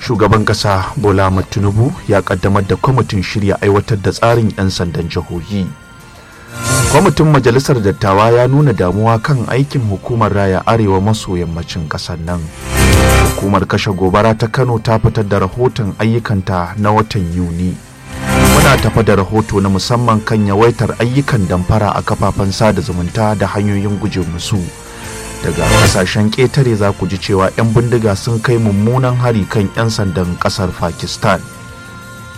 shugaban kasa bola ahmad tinubu ya kaddamar da kwamitin shirya aiwatar da tsarin 'yan sandan jihohi kwamitin majalisar dattawa ya nuna damuwa kan aikin hukumar raya arewa maso yammacin kasar nan hukumar kashe gobara ta kano ta fitar da rahoton ayyukanta na watan yuni muna tafa da rahoto na musamman kan yawaitar ayyukan damfara a kafafen sada zumunta da hanyoyin guje musu daga kasashen ƙetare za ku ji cewa 'yan bindiga sun kai mummunan hari kan 'yan sandan ƙasar pakistan